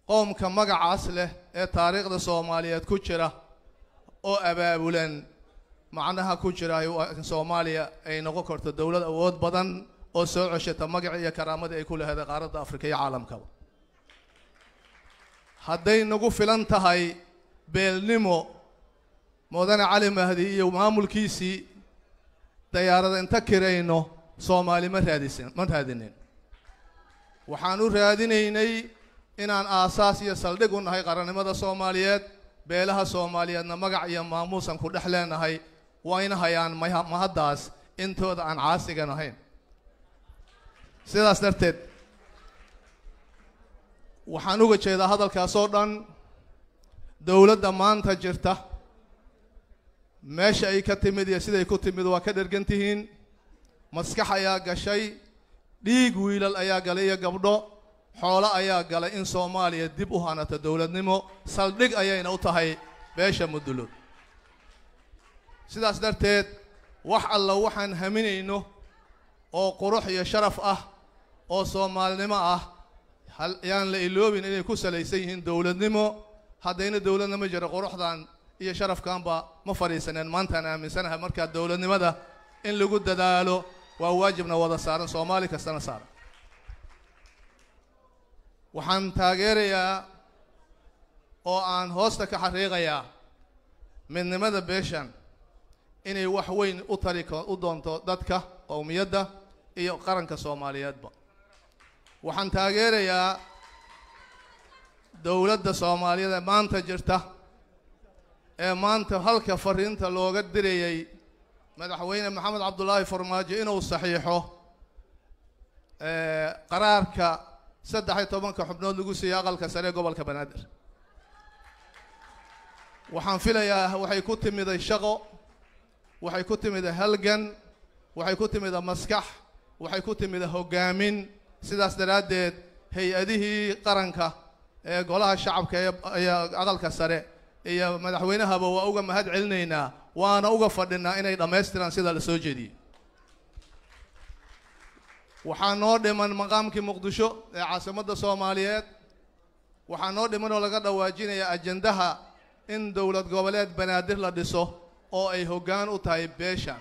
qoomka magacaas leh ee taariikhda soomaaliyeed ku jira oo abaabulan macnaha ku jira in soomaaliya ay noqon karto dowlad awood badan oo soo ceshata magacii iyo karaamadii ay ku laheeday qaaradda afrika iyo caalamkaba hadday nagu filan tahay beelnimo mudane cali mahdi iyo maamulkiisii dayaarada inta kirayno soomaali ma raadisin ma raadinin waxaan u raadinaynay inaan aasaas iyo saldhig u nahay qarannimada soomaaliyeed beelaha soomaaliyeedna magac iyo maamuusan ku dhex leenahay wayna hayaan maha- mahaddaas intooda aan caasigan ahayn sidaas darteed waxaan uga jeedaa hadalkaas oo dhan dowladda maanta jirta meesha ay ka timid iyo siday ku timid waa ka dhergan tihiin maskax ayaa gashay dhiig wiilal ayaa galay iyo gabdho xoolo ayaa galay in soomaaliya dib u hanato dowladnimo saldhig ayayna u tahay beesha mudulood sidaas darteed wax alla waxaan haminayno oo qurux iyo sharaf ah oo soomaalinimo ah hal yaan la iloobin inay ku salaysan yihiin dowladnimo haddayna dowladnimo jiro quruxdan iyo sharafkanba ma fadhiisaneen maantaan aaminsanahay markaa dowladnimada in lagu dadaalo waa waajibna wada saaran soomaali kastana saaran waxaan taageerayaa oo aan hoosta ka xariiqayaa midnimada beeshan inay wax weyn u tari ko- u doonto dadka qowmiyadda iyo qaranka soomaaliyeedba waxaan taageerayaa dowladda soomaaliyeed ee maanta jirta ee maanta halka fariinta looga dirayay madaxweyne maxamed cabdulaahi farmaajo inuu saxiixo ee, qaraarka saddex iyo tobanka xubnood lagu siiyey aqalka sare ee gobolka banaadir waxaan filayaa waxay ku timiday shaqo waxay ku timiday halgan waxay ku timiday maskax waxay ku timiday hoggaamin sidaas daraaddeed hay-adihii qaranka ee golaha shacabka ee ee aqalka sare iyo madaxweynahaba waa uga mahad celinaynaa waana uga fadhinaa inay dhammaystiraan sida la soo jeediyey waxaa noo dhiman maqaamkii muqdisho ee caasimadda soomaaliyeed waxaa noo dhiman oo laga dhawaajinaya ajendaha in dowlad goboleed banaadir la dhiso oo ay hoggaan u tahay beeshan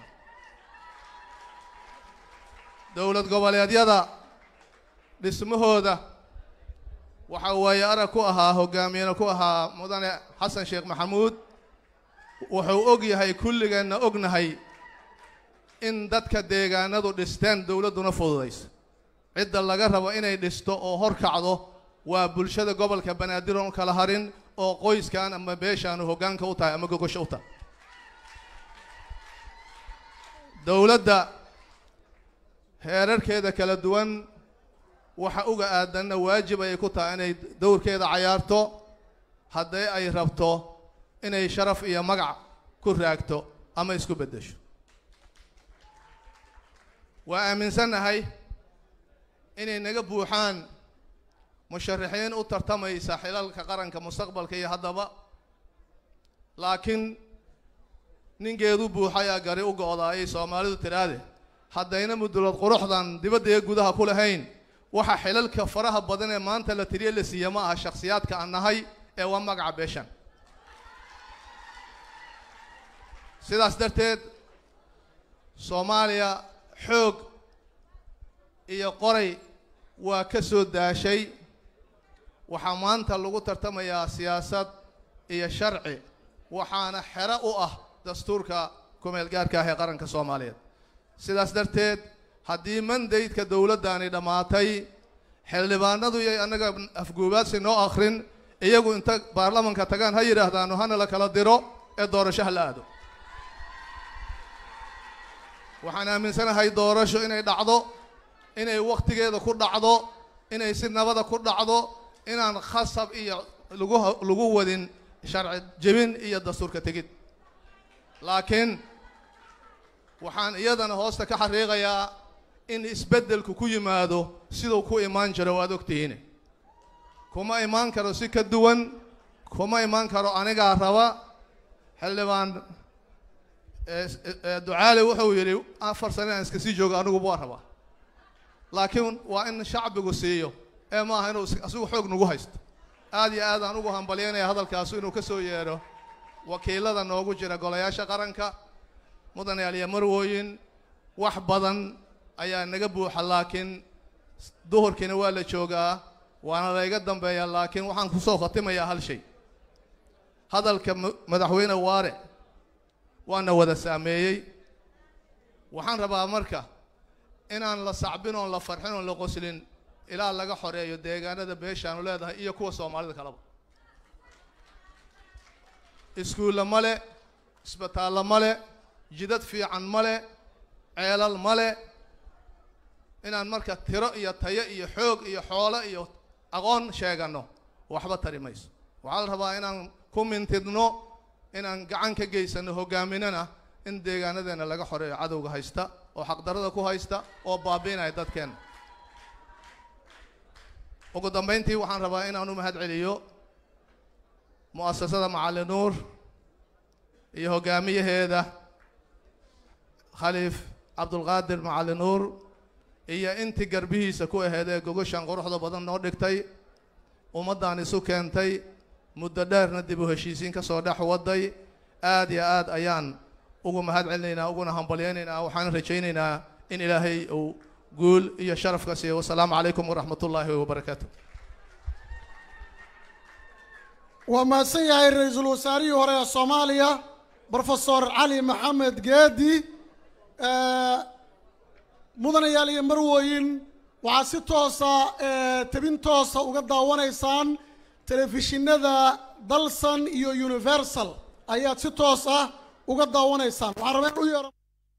dowlad goboleedyada dhismahooda waxaa waaye arag ku ahaa hoggaamiyena ku ahaa mudane xasan sheekh maxamuud wuxuu og yahay kulligeenna ognahay in dadka deegaanadu dhisteen dowladduna fududayso cidda laga rabo inay dhisto oo hor kacdo waa bulshada gobolka banaadir oon kala harin oo qoyskan ama beeshaanu hoggaanka u tahay ama gogosha u tahay dowladda heerarkeeda kala duwan waxa uga aadanna waajib ayay ku tahay inay dowrkeeda cayaarto haddii ay rabto inay sharaf iyo magac ku raagto ama isku beddesho waa aaminsannahay inay naga buuxaan musharaxiin u tartamaysa xilalka qaranka mustaqbalka iyo haddaba laakiin ninkeedu buuxayaa gari u go'daayay soomaalidu tidhaahde haddayna mudulood quruxdan dibadda iyo gudaha ku lahayn waxa xilalka faraha badan ee maanta la tiriye la siiya ma aha shakhsiyaadka aan nahay ee waa magaca beeshan sidaas darteed soomaaliya xoog iyo qoray waa ka soo daashay waxaa maanta lagu tartamayaa siyaasad iyo sharci waxaana xero u ah dastuurka kumeel gaarka ah ee qaranka soomaaliyeed sidaas darteed haddii mandaydka dowladdaani dhammaatay xildhibaanadu iyo annaga afguubaadsi noo akhrin iyagu inta baarlamanka tagaan ha yidhaahdaano hana la kala diro ee doorasho ha la aado waxaan aaminsanahay doorasho inay dhacdo inay wakhtigeeda ku dhacdo inay si nabada ku dhacdo inaan khasab iyo lagu lagu wadin sharci jebin iyo dastuurka tegid laakiin waxaan iyadana hoosta ka xariiqayaa in isbeddelku ku yimaado siduu ku imaan jiro waad ogtihiin kuma imaan karo si ka duwan kuma imaan karo anigaa raba xildhibaan ducaale wuxuu yidhi afar sane aan iska sii joogo aniguba waa rabaa laakiin waa in shacbigu siiyo ee maaha inuu asigu xoog nagu haysto aad iyo aad aan ugu hambalyaynaya hadalkaasu inuu ka soo yeedho wakiilada noogu jira golayaasha qaranka mudanayaal iyo marwooyin wax badan ayaa naga buuxa laakiin duhurkiina waa la joogaa waana layga dambeeyaa laakiin waxaan kusoo khatimayaa hal shay hadalka madaxweyne waare waana wada saameeyey waxaan rabaa marka inaan la sacbin oon la farxin oon la qoslin ilaa laga xoreeyo deegaanada beeshaanu leedahay iyo kuwa soomaalida kaleba iskuulla ma le isbitaallo ma le jidad fiican ma le ceelal ma le inaan marka tiro iyo tayo iyo xoog iyo xoolo iyo aqoon sheeganno waxba tari mayso waxaa la rabaa inaan ku mintidno inaan gacan ka geysanno hoggaaminana in deegaanadeenna laga xoreeyo cadowga haysta oo xaqdarrada ku haysta oo baabi'inaya dadkeenna ugu dambayntii waxaan rabaa inaan u mahad celiyo mu'asasada macalin nuur iyo hoggaamiyaheeda khaliif cabdulqaadir macalin nuur iyo intii garbihiisa ku aheyd ee gogoshan quruxda badan noo dhigtay ummaddan isu keentay muddo dheerna dib u heshiisiin ka soo dhex waday aad iyo aad ayaan ugu mahad celinaynaa uguna hambalyaynaynaa waxaan rajaynaynaa in ilaahay uu guul iyo sharaf ka siiyo wasalaamu calaykum waraxmat ullaahi wabarakaatu waa mahadsan yahay ra-iisul wasaarihii hore ee soomaaliya brofesor cali maxamed geedi mudanayaal iyo marwooyin waxaad si toosa tebin toosa uga daawanaysaan telefishinada dalsan iyo universal ayaad si toos ah uga daawanaysaan waxaan rabaa in u yeero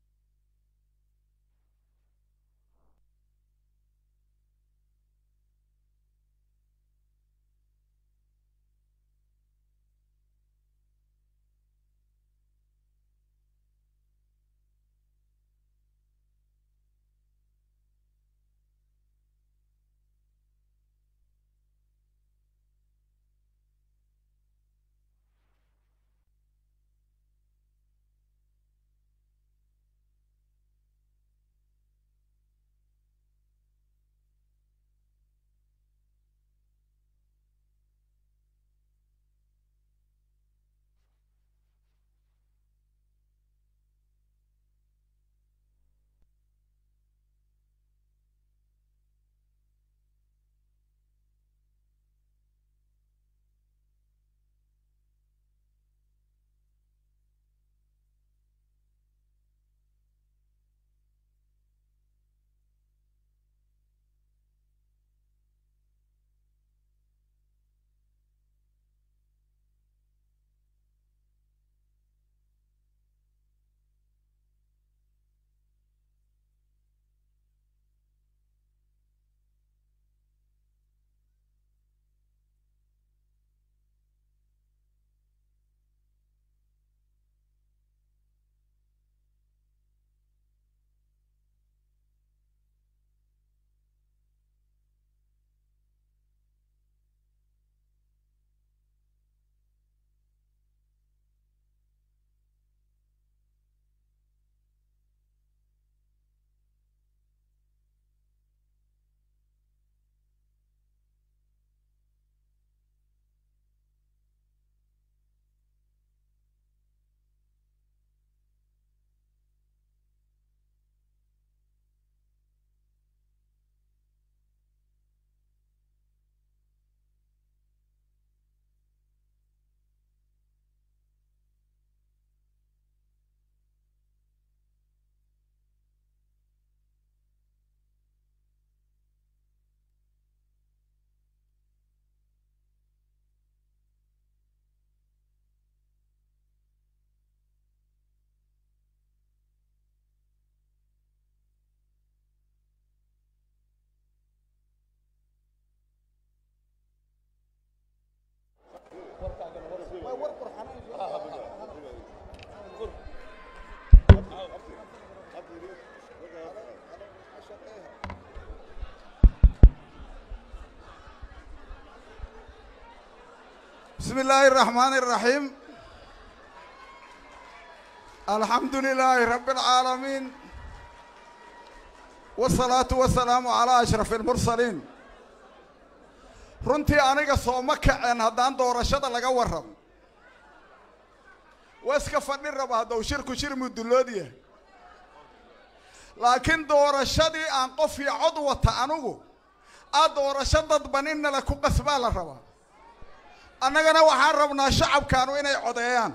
بسم الله الرحمن الرحيم الحمد لله رب العالمين والصلاة والسلام على أشرف المرسلين runtii aniga sooma kaceen haddaan doorashada laga warramo waa iska fadhi raba haddau shirku shir mudullood yahay laakiin doorashadii aan qof iyo cod wata anigu aa doorasho dadban in nala ku qasbaa la rabaa annagana waxaan rabnaa shacabkaanu inay codeeyaan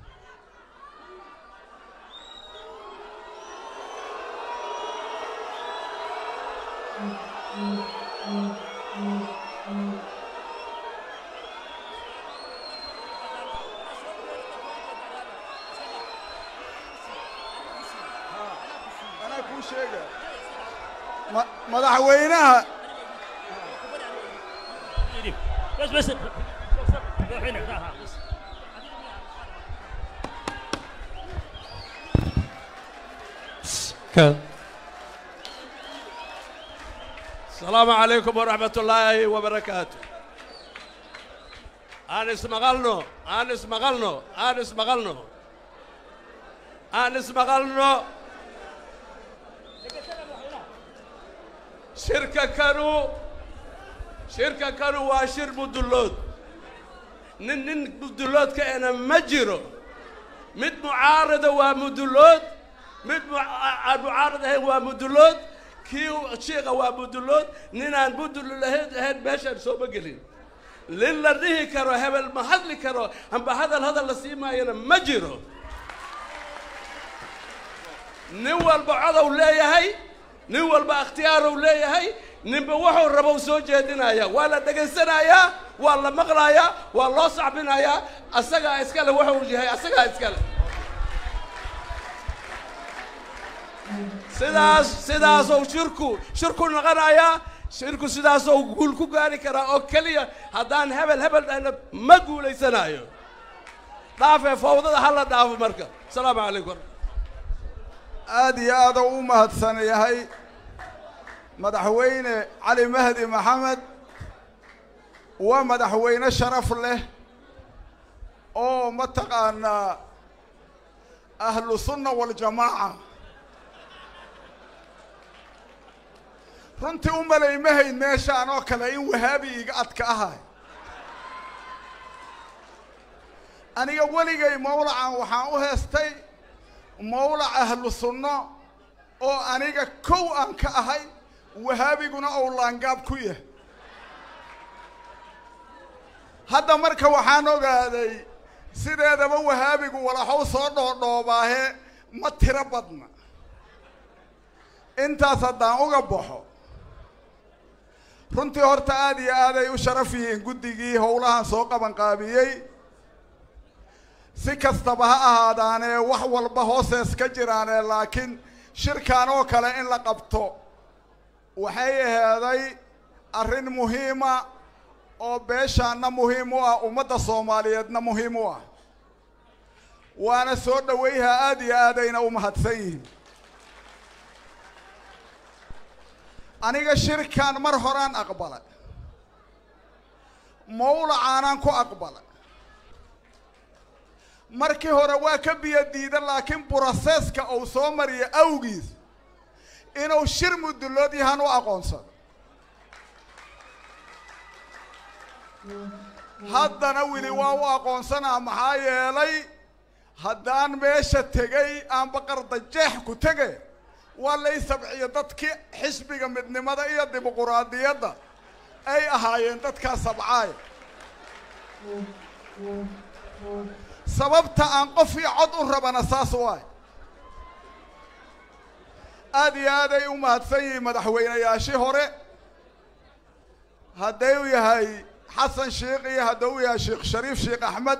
anaa kuu sheega ma madaxweynaha بس بس هنا ها ها بس السلام عليكم ورحمة الله وبركاته أنس مغلنو أنس مغلنو أنس مغلنو أنس مغلنو شركة كانوا شركة كانوا واشر مدلود نن نن مدلود كأنا مجرو مد معارضة ومدلود مد مع- معارضة ومدلود كيو شيخة ومدلود ننان مدل لهيد هيد باشا سوما قلين للا ريه كرو هبل ما هدلي كرو هم بهذا هذا اللي سيما ينا مجرو nin walba codow leeyahay nin walba ikhtiyaarou leeyahay ninba wuxuu rabo soo jeedinaya waa la dhegaysanayaa waa la maqlayaa waa loo sacbinayaa asagaa iskale wuxuu yahay asagaa iskale sidaas sidaasou shirku shirku noqonayaa shirku sidaasou guul ku gaari karaa oo keliya haddaan hebel hebel dhahna ma guulaysanayo dhaafee fawdada hala dhaafo marka asalaamu calaykum aad iyo aada u mahadsan yahay madaxweyne cali mahdi maxamed waa madaxweyne sharaf leh oo mataqaanaa ahlu sunna waljamaaca runtii u malaymahayn meeshaan oo kale in wahaabi iga adka ahay aniga weligay mawlacan waxaan u heestay mawlac ahlu sunno oo aniga kow aan ka ahay wahaabiguna ou laangaab ku yahay hadda marka waxaan ogaaday sideedaba wahaabigu walaxow soo dhoodhoobaahe ma tiro badna intaas haddaan uga baxo runtii horta aad iyo aaday u sharaf yihiin guddigii howlahan soo qabanqaabiyey si kastaba ha ahaadaanee wax walba hoosees ka jiraanee laakiin shirkan oo kale in la qabto waxay aheeday arrin muhiima oo beeshaanna muhiim u ah ummadda soomaaliyeedna muhiim u ah waana soo dhowayha aad iyo aadayna u mahadsan yihiin aniga shirkan mar horaan aqbalay mawlacaanaan ku aqbalay markii hore waa ka biyo diida laakiin broseska uu soo mariyo awgiis inuu shir mudullood yahan u aqoonsado haddana weli waa u aqoonsanaa maxaa yeelay haddaan meesha tegay aan baqarda jeex ku tege waa lay sabciyo dadkii xisbiga midnimada iyo dimuquraadiyadda ay ahaayeen dadkaa sabcaaya sababta aan qof iyo cod u rabana saas waay aad iyo aaday u mahadsan yihiin madaxweynayaashii hore hadday u yahay xasan sheikh iyo hadduu yahay sheekh shariif sheekh axmed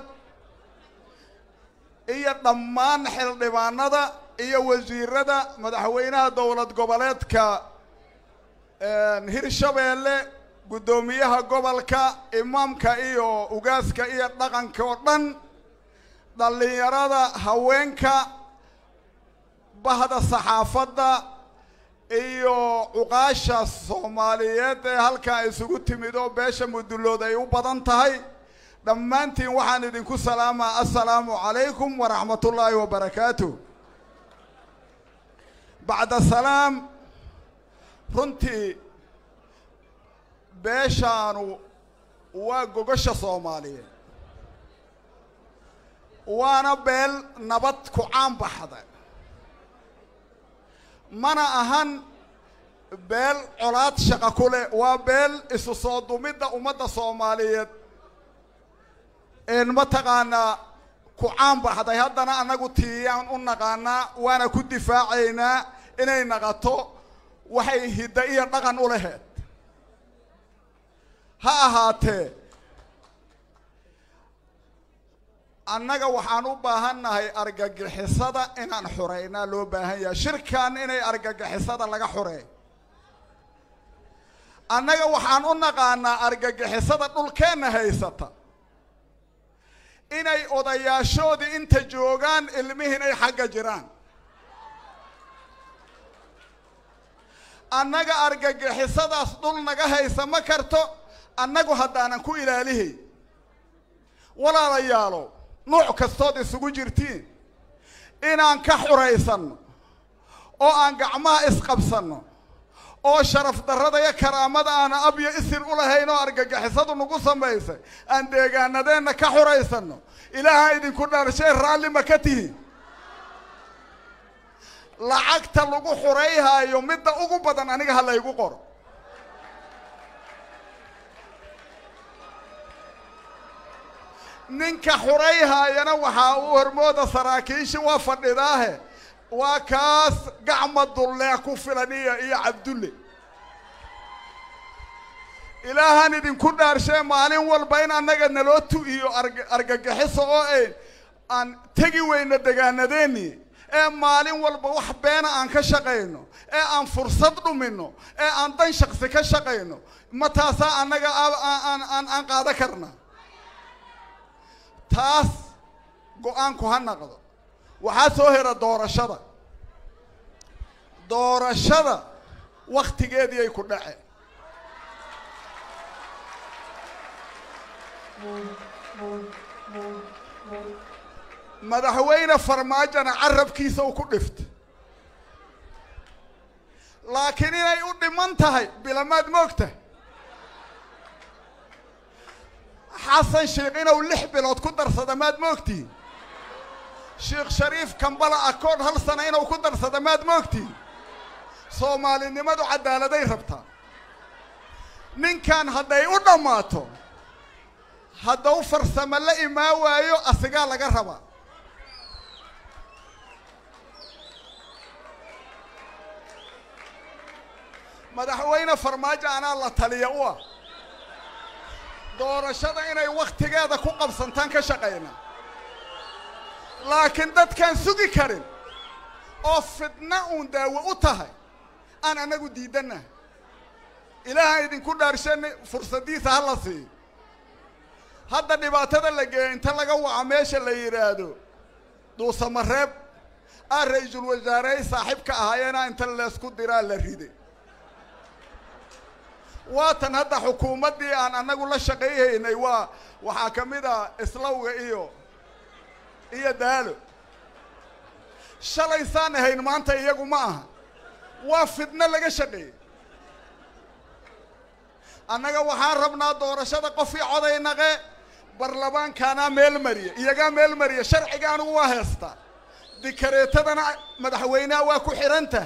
iyo dhammaan xildhibaanada iyo wasiirada madaxweynaha dowlad goboleedka hirshabeelle guddoomiyaha gobolka imaamka iyo ugaaska iyo dhaqanka oo dhan dhallinyarada haweenka bahda saxaafadda iyo cuqaasha soomaaliyeed ee halkan isugu timid oo beesha mudullood ay u badan tahay dhammaantiin waxaan idinku salaamaa assalaamu calaykum waraxmat ullaahi wabarakaatu bacda salaam runtii beeshaanu waa gogosha soomaaliyeed waana beel nabad ku caan baxda mana ahan beel colaad shaqa ku leh waa beel isu soo dumidda ummadda soomaaliyeed een mataqaanaa ku caan baxday haddana annagu tiiyaan u naqaanaa waana ku difaacaynaa inay naqato waxay hidda iyo dhaqan u laheed ha ahaatee annaga waxaan u baahannahay argagixisada inaan xoreynaa loo baahan yahay shirkan inay argagixisada laga xoreey annaga waxaan u naqaanaa argagixisada dhulkeenna haysata inay odayaashoodii inta joogaan ilmihiin ay xagga jiraan annaga argagixisadaas dhul naga haysa ma karto annagu haddaanan ku ilaalihay walaalayaalo nuuc kastood isugu jirtiin inaan ka xuraysanno oo aan gacmaha isqabsanno oo sharaf darrada iyo karaamada aana abyo isir u lahayn oo argagixisadu nagu samaysay aan deegaanadeenna ka xuraysanno ilaaha idinku dhaarshay raalli ma ka tihiin lacagta lagu xurayhaayo midda ugu badan aniga ha laygu qoro ninka xurayhaayana waxaa u hormooda saraakiishi waa fadhidaahe waa kaas gacma dulleec ku filan iyo iyo cabdulle ilaahaan idinku dhaarshee maalin walba in annaga naloo tu-iyo arg- argagixiso oo ay aan tegi weyno degaanadeennii ee maalin walba wax beena aan ka shaqayno ee aan fursad dhumino ee aan dan shaksi ka shaqayno ma taasaa annaga a- aan aan aan qaada karna taas go-aanku ha naqdo waxaa soo hera doorashada doorashada wakhtigeedii ay ku dhaceen madaxweyne farmaajona carabkiisa uu ku dhifta laakiin inay u dhiman tahay bilamaad moogta xasan sheekh inuu lix bilood ku darsada maad moogtihin sheekh shariif kambala akood hal sana inuu ku darsada maad moogtihin soomaalinimadu caddaaladay rabtaa ninkan hadday u dhammaato haddau farsamo la imaan waayo asigaa laga rabaa madaxweyne farmaajo anaa la taliya u ah doorashada inay wakhtigeeda ku qabsantaan ka shaqayna laakiin dadkaan sugi karin oo fidna uun daawo u tahay aan annagu diidanna ilaaha idinku dhaarshan fursaddiisa ha la siiyo hadda dhibaatada la geeyo inta laga waco meesha la yidhaahdo duusamareeb aa ra-iisul wasaarey saaxiibka ahaayeena inta leesku diraa la riday waatan hadda xukuumaddii aan annagu la shaqayhaynay waa waxaa ka mid ah islawga iyo iyo daalo shalaysaan ahayn maanta iyagu ma aha waa fidno laga shaqeeyey annaga waxaan rabnaa doorashada qofkii coday naqe barlamaankaanaa meel mariya iyagaa meel mariya sharciga anigu waa heestaa dikareetadana madaxweyneha waa ku xidhan tahay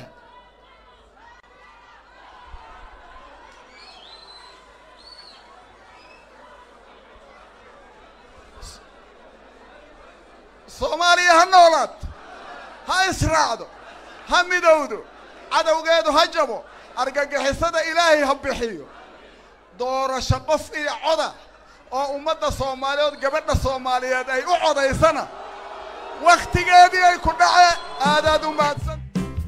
soomaaliya ha noolaad ha israacdo ha midowdo cadowgeedu ha jabo argagixisada ilaahay ha bixiyo doorasho qof iyo coda oo ummadda soomaaliyeed gabadha soomaaliyeed ay u codaysana wakhtigeedii ay ku dhace aadaad u mahadsan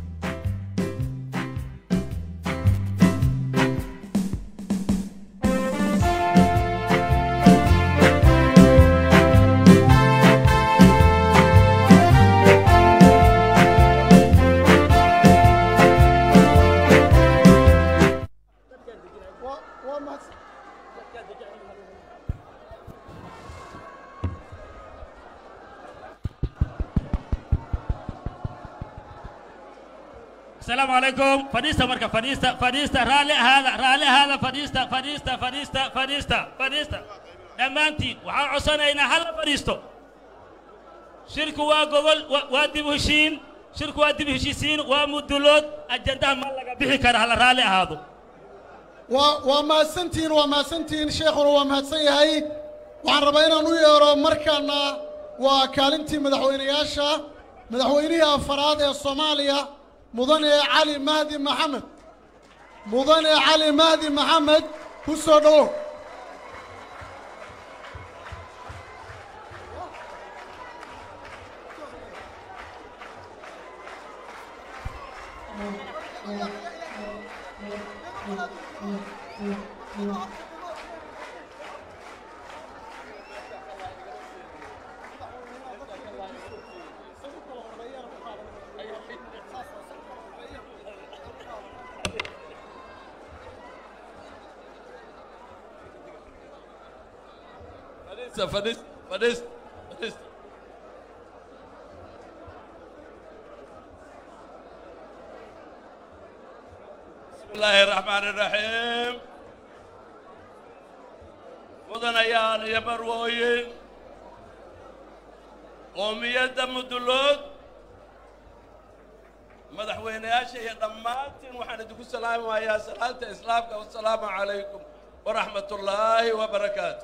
waa waa mahadsan السلام عليكم فريستا مركا فريستا فريستا رالي هذا رالي هذا فريستا فريستا فريستا فريستا فريستا دمانتي وحا عصانينا هلا فريستو شركة وقبل وادي بهشين شركة وادي بهشيسين ومدلود أجندها مالك بحي كره هلا رالي هذا waa waa mahadsantihiin waa mahadsantihiin sheekhuna waa mahadsan yahay waxaan rabaa inaan u yeero markaana waa kaalintii madaxweynayaasha madaxweynihii afaraad ee soomaaliya mudane cali mahdi maxamed mudane cali mahdi maxamed ku soo dhowow فديستا فديستا فديستا فديستا بسم الله الرحمن الرحيم mudanayaal iyo marwooyin qoomiyadda mudullood madaxweynayaasha iyo dhammaantiin waxaan idinku salaamayaa salaanta islaamka wasalaamu calaykum waraxmat ullaahi wabarakaatu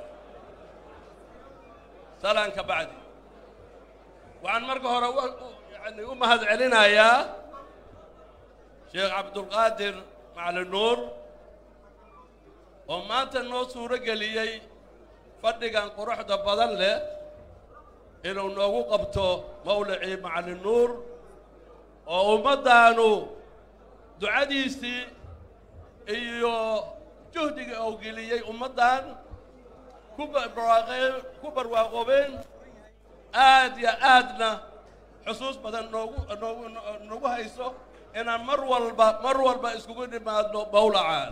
salaanka bacdi waxaan marka hore yani u mahad celinayaa sheekh cabdulqaadir macalin nuur oo maanta noo suuro geliyey fadhigan quruxda badan leh inuu noogu qabto mawlicii macalin nuur oo ummaddaanu ducadiisii iyo juhdiga uu geliyey ummaddan ku barwaaqeen ku barwaaqoobeen aad iyo aadna xusuus badan noogu noogu nagu hayso inaan mar walba mar walba iskugu dhimaadno mawlacaan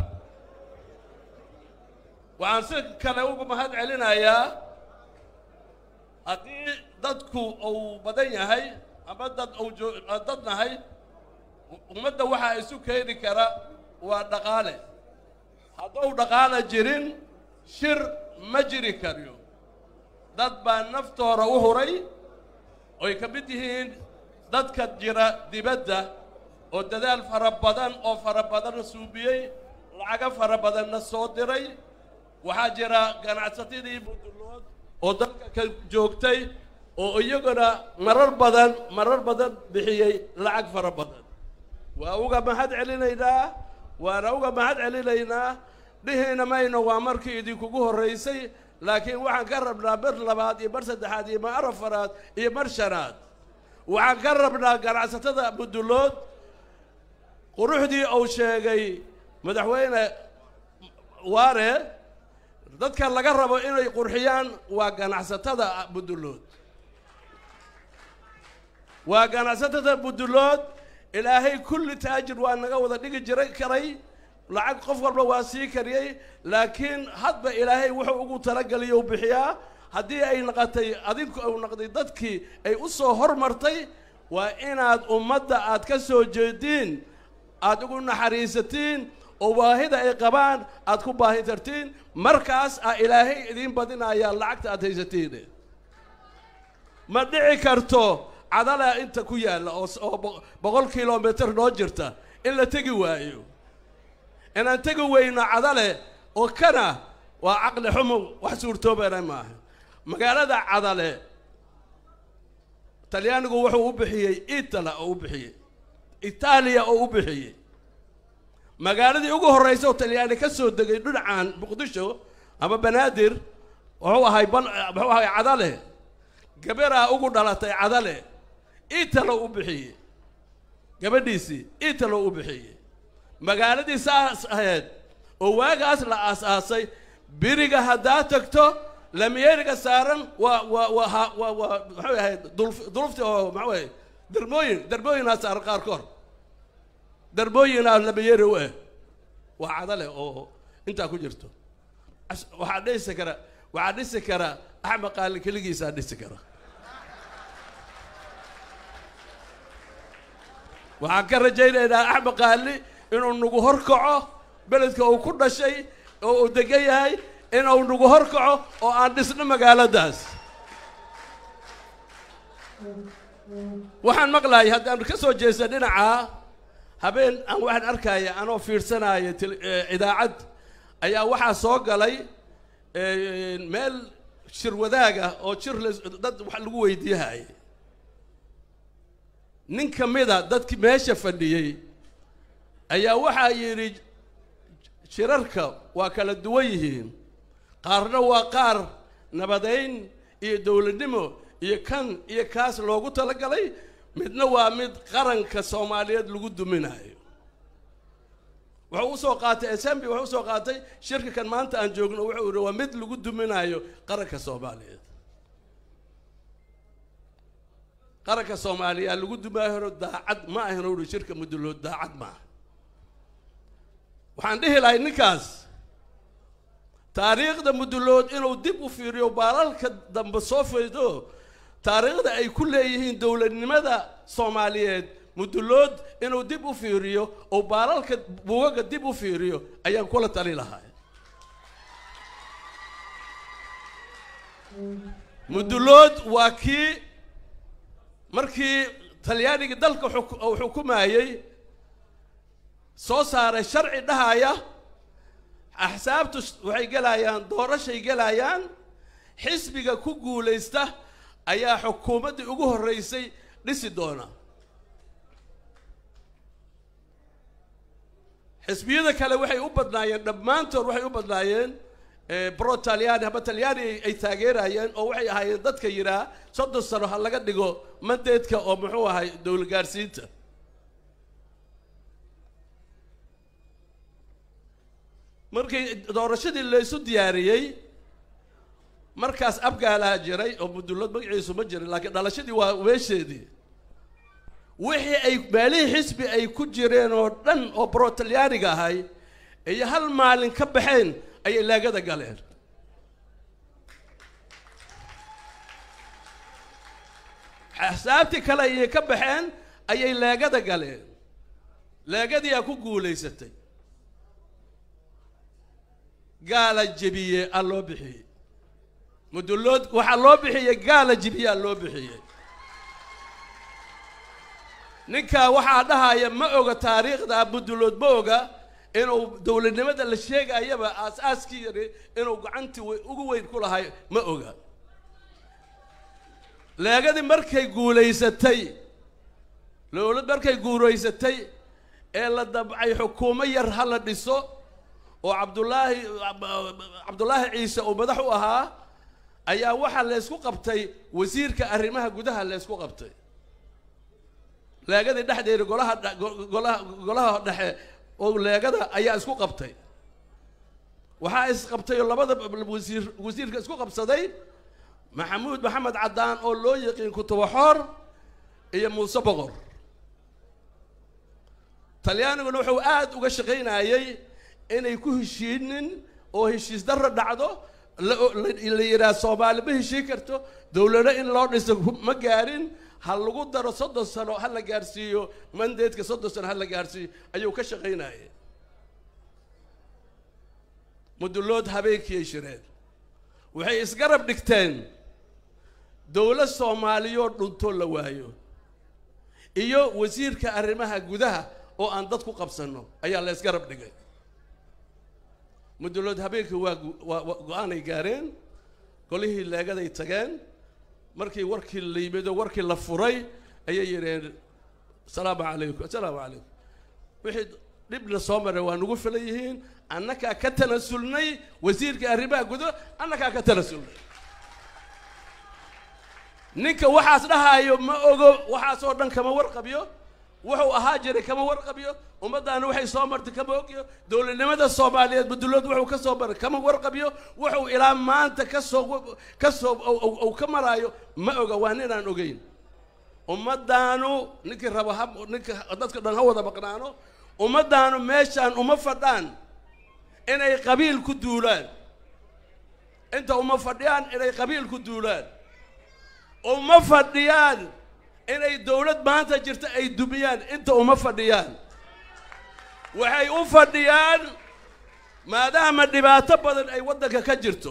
waxaan si kale ugu mahad celinayaa haddii dadku uu badan yahay ama dad uu joo dad nahay ummadda waxaa isu keeni kara waa dhaqaale hadduu dhaqaale jirin shir ma jiri kariyo dad baa naftooda u huray oy ka mid yihiin dadka jira dibadda oo dadaal fara badan oo fara badan suubiyey lacago fara badanna soo diray waxaa jira ganacsatadii budullood oo dalka ka joogtay oo iyaguna marar badan marar badan bixiyey lacag fara badan waa uga mahad celinaynaa waana uga mahad celinaynaa dhihiina mayno waa markii idinkugu horraysay laakiin waxaan ka rabnaa mar labaad iyo mar saddexaad iyo mar afaraad iyo mar shanaad waxaan ka rabnaa ganacsatada budullood quruxdii uu sheegay madaxweyne waare dadka laga rabo inay qurxiyaan waa ganacsatada budullood waa ganacsatada budullood ilaahay kulli taajir waa naga wada dhigi jiray karay lacag qof walba waa sii kariyey laakiin hadba ilaahay wuxuu ugu talageliyo u bixiyaa haddii ay naqatay adinku u naqday dadkii ay u soo hormartay waa inaad ummadda aad ka soo jeediin aad ugu naxariisatiin oo baahida ay qabaan aad ku baahi tartiin markaas aa ilaahay idiin badinayaa lacagta aad haysatiin ma dhici karto cadala inta ku yaalla oo oo boqol kilomitr noo jirta in la tegi waayo inaan tegi weyno cadale oo kana waa caqli xumo wax suurtoobana maaha magaalada cadale talyaanigu wuxuu u bixiyey itala oo u bixiyey itaaliya oo u bixiyey magaaladii ugu horraysa oo talyaani ka soo degay dhinacan muqdisho ama banaadir wuxuu ahay bal muxuu ahay cadale gabaraa ugu dhalatay cadale italo u bixiyey gabadhiisii italo u bixiyey magaaladii saas ahayd oo waagaas la aas-aasay biriga haddaa tagto lamiyeeriga saaran waa waa waa ha waa waa maxay ahayd dulf dulufti oo maxaa waye darmooyin darmooyinaa saaran qaarkood darbooyinaa lamiyeeri u ah waa cadale oo intaa ku jirto waxaa dhisi kara waxaa dhisi kara axmed qaalin keligiisaa dhisi kara waxaan ka rajaynaynaa axmed qaali inuu nagu horkaco beledka uu ku dhashay oo uu degan yahay inuu nagu horkaco oo aan dhisno magaaladaas waxaan maqlaayay haddaan ka soo jeesta dhinaca habeen aan waxaan arkaya anoo fiirsanaya tele- eh, idaacad ayaa waxaa soo galay eh, meel shir wadaaga oo jir la dad wax lagu weydiiyahaya nin ka mida dadkii meesha fadhiyey ayaa waxaa yidhi shirarka waa kala duwan yihiin qaarna waa qaar nabadayn iyo dowladnimo iyo kan iyo kaas loogu talagalay midna waa mid qaranka soomaaliyeed lagu duminayo wuxuu usoo qaatay assembly wuxuu usoo qaatay shirka kan maanta aan joogno wuxuu yidhi waa mid lagu duminayo qaranka soomaaliyeed qaranka soomaaliya lagu dumaayo daacad ma ahan uri shirka mudulood daacad maaha waxaan dhihi lahay ninkaas taariikhda mudulood inuu dib u fiiriyo baalalka dambe soo faydo taariikhda ay ku leeyihiin dowladnimada soomaaliyeed mudulood inuu dib u fiiriyo oo baalalka buugaga dib u fiiriyo ayaan kula tali lahay mudulood waa kii markii talyaanigii dalka xuk- uu xukumayey soo saaray sharci dhahaya axsaabtu s- waxay gelayaan doorashay gelayaan xisbiga ku guulaysta ayaa xukuumaddii ugu horreysay dhisi doona xisbiyada kale waxay u badnaayeen dhammaantood waxay u badnaayeen eh, bro talyaani haba talyaani ay- ay taageerayeen oo waxay ahaayeen dadka yidhaa soddon sano ha laga dhigo mandeedka oo muxuu ahay dowlad gaarsiinta markii doorashadii laysu diyaariyey markaas abgaalaa jiray oo mudulood magaciisu ma jirin laakiin dhalashadii waa weesheedii wixii ay meelihii xisbi ay ku jireen oo dhan oo bro talyaaniga ahay iyo hal maalin ka baxeen ayay laagada galeen axsaabtii kale ayay ka baxeen ayay leegada galeen leegadii aa ku guulaysatay gaala jebiye aa loo bixiyey mudulood waxaa loo bixiyey gaala jebiye aa loo bixiyey ninkaa waxaa dhahaya ma oga taariikhda mudulood ma oga inuu dowladnimada la sheegayaba aas-aaskii yari inuu gacantii we- ugu weyn ku lahay ma oga leegadii markay guulaysatay dowlad markay guulaysatay ee la dabcay xukuumo yar ha la dhiso oo cabdullaahi cabdullaahi ciise uu madax u ahaa ayaa waxaa laysku qabtay wasiirka arrimaha gudaha laysku qabtay leegadii dhexdeeda golaha dha- go- golaha golaha dhexe oo leegada ayaa isku qabtay waxaa isqabtay oo labada wasiir wasiirka isku qabsaday maxamuud maxamed caddaan oo loo yaqiin kutubaxoor iyo muuse boqor talyaaniguna wuxuu aad uga shaqaynayey inay ku heshiinin oo heshiis darro dhacdo la la- la yidhaah soomaali ma heshiin karto dowlado in loo dhiso ma gaarin ha lagu daro soddon sano ha la gaarsiiyo mandeedka soddon sano ha la gaarsiiyo ayuu ka shaqaynayay mudulood habeenkii shireen waxay isgarab dhigteen dowlad soomaaliyoo dhuntoo la waayo iyo wasiirka arrimaha gudaha oo aan dad ku qabsanno ayaa la isgarab dhigay mudulood habeenkii waa gu- waa- waa go-aanay gaareen golihii leegaday tageen markii warkii la yimid oo warkii la furay ayay yidheen asalaamu calaykum assalaamu calaykum wixii dhibna soo maray waa nagu filan yihiin annakaa ka tanasulnay wasiirka arrimaha gudo annakaa ka tanasulnay ninka waxaas dhahaayo ma ogo waxaasoo dhan kama warqabyo wuxuu ahaa jiray kama warqabyo ummaddaana waxay soo martay kama ogyo dowladnimada soomaaliyeed mudulood wuxuu ka soo maray kama warqabyo wuxuu ilaa maanta ka soo ka soo uu ka maraayo ma oga waa ninaan ogeyn ummaddaanu ninkii raba ha ninka dadka dhan ha wada maqnaano ummaddaanu meeshaan uma fadhaan inay qabiil ku duulaan inta uma fadhiyaan inay qabiil ku duulaan uma fadhiyaan inay dowlad maanta jirta ay dumiyaan inta uma fadhiyaan waxay u fadhiyaan maadaama dhibaato badan ay waddanka ka jirto